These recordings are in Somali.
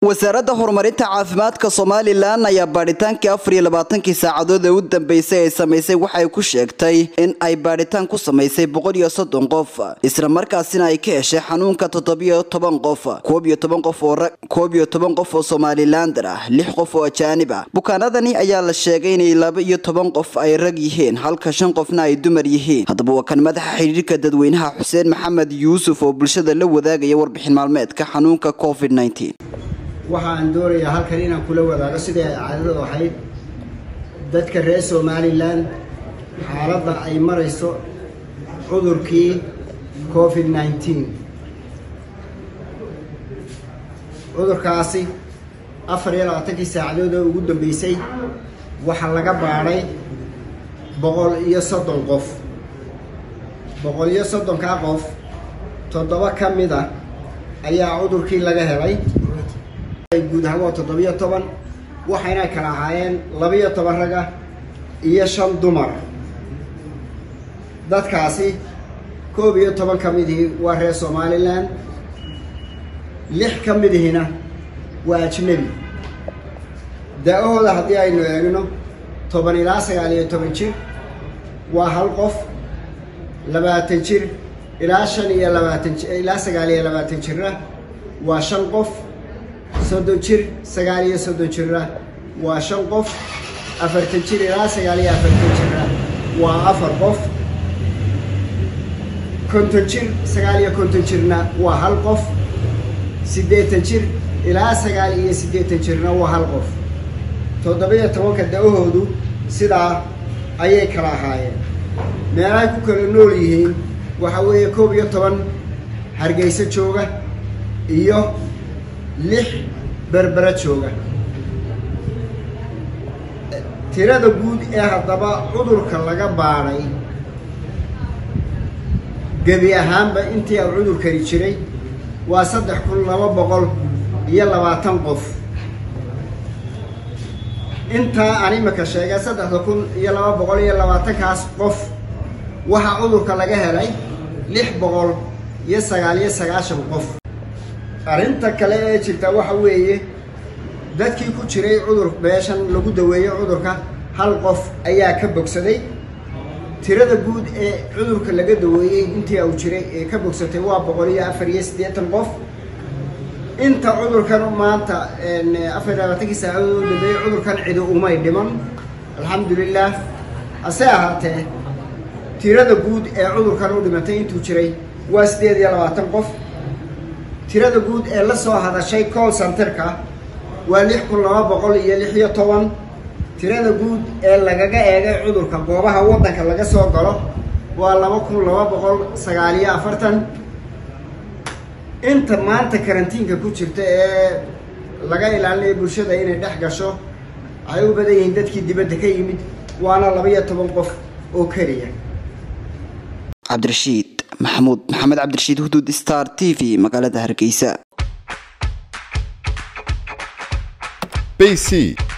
wasaaradda horumarinta caafimaadka somalilan ayaa baadhitaankii afar iyo labaatankii saacadood ee u dambeysay ay samaysay waxay ku sheegtay in ay baadhitaan ku samaysay boqol iyo soddon qof isla markaasina ay ka heshay xanuunka toddobiyo toban qof koob iyo toban qof oo rag koob iyo toban qof oo somalilander ah lix qof oo ajaanib ah bukaanadani ayaa la sheegay inay laba iyo toban qof ay rag yihiin halka shan qofna ay dumar yihiin haddaba waa kan madaxa xidhiirka dadweynaha xuseen maxamed yuusuf oo bulshada la wadaagaya warbixin maalmeedka xanuunka covid waxa aan doonayaa halkan inaan kula wadaago sidai ay caadadu ahayd dadka reer somalilan xaaladda ay marayso cudurkii covid nneteen cudurkaasi afar iyo labaatankii saacadood oo ugu dambeysay waxaa laga baadhay boqol iyo soddon qof boqol iyo soddonkaa qof toddoba ka mid a ayaa cudurkii laga helay guud ahaan waa toddobiyo toban waxayna kala ahaayeen labiyo toban raga iyo shan dumar dadkaasi koob iyo toban ka midihii waa reer somalilan lix ka midihina waa ajnebi da-ahooda haddii aynu eegno toban ilaa sagaal iyo toban jir waa hal qof labaatan jir ilaa shan iyo labaatan ilaa sagaal iyo labaatan jirna waa shan qof soddon jir sagaal iyo soddon jirna waa shan qof afartan jir ilaa sagaal iyo afartan jirna waa afar qof konton jir sagaal iyo konton jirna waa hal qof siddeetan jir ilaa sagaal iyo siddeetan jirna waa hal qof toddoba-iyo tobanka da-ahoodu sidaa ayay kala ahaayeen meelahay ku kala nool yihiin waxaa weeye koob iyo toban hargeyso jooga iyo lix berbera jooga tirada guud ee haddaba cudurka laga baadhay gebi ahaanba intii uu cudurkani jiray waa saddex kun laba boqol iyo labaatan qof intaa aan imika sheegay saddexda kun iyo laba boqol iyo labaatankaas qof waxaa cudurka laga helay lix boqol iyo sagaal iyo sagaashan qof arrinta kale ee jirta waxa weeye dadkii ku jiray cudur meeshan lagu daweeyo cudurka hal qof ayaa ka bogsaday tirada guud ee cudurka laga daweeyey intii uu jiray ee ka bogsatay waa boqol iyo afar iyo siddeetan qof inta cudurkan maanta afar iyo labaatankii saacadood u dambeeyey cudurkan cidi umay dhiman alxamdulilah hase ahaatee tirada guud ee cudurkan u dhimatay intuu jiray waa siddeed iyo labaatan qof tirada guud ee la soo hadashay call centerka waa lix kun laba boqol iyo lix iyo toban tirada guud ee lagaga eegay cudurka goobaha waddanka laga soo galo waa laba kun laba boqol sagaal iyo afartan inta maanta karantiinka ku jirta ee laga ilaalinayo bulshada inay dhex gasho waxay u badan yihiin dadkii dibadda ka yimid waana laba-iyo toban qof oo keliya cabdirashiid maxamuud maxamed cabdirashiid huduud star t v magaalada hargeysa bc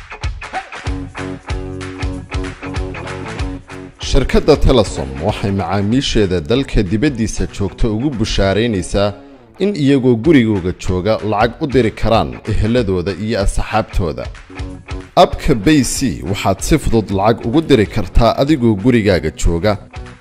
shirkadda telesom waxay macaamiisheeda dalka dibaddiisa joogta ugu bushaaraynaysaa in iyagoo gurigooga jooga lacag u diri karaan eheladooda iyo asxaabtooda abka bay c waxaad si fudud lacag ugu diri kartaa adigoo gurigaaga jooga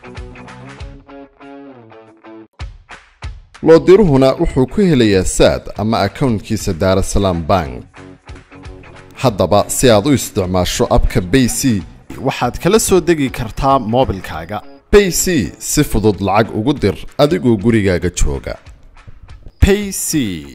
loodiruhuna wuxuu ku helayaa saad ama akownkiisa daarasalaam bank haddaba si aad u isticmaasho abka bay c waxaad kala soo degi kartaa moobilkaaga bay c si fudud lacag ugu dir adigoo gurigaaga jooga payc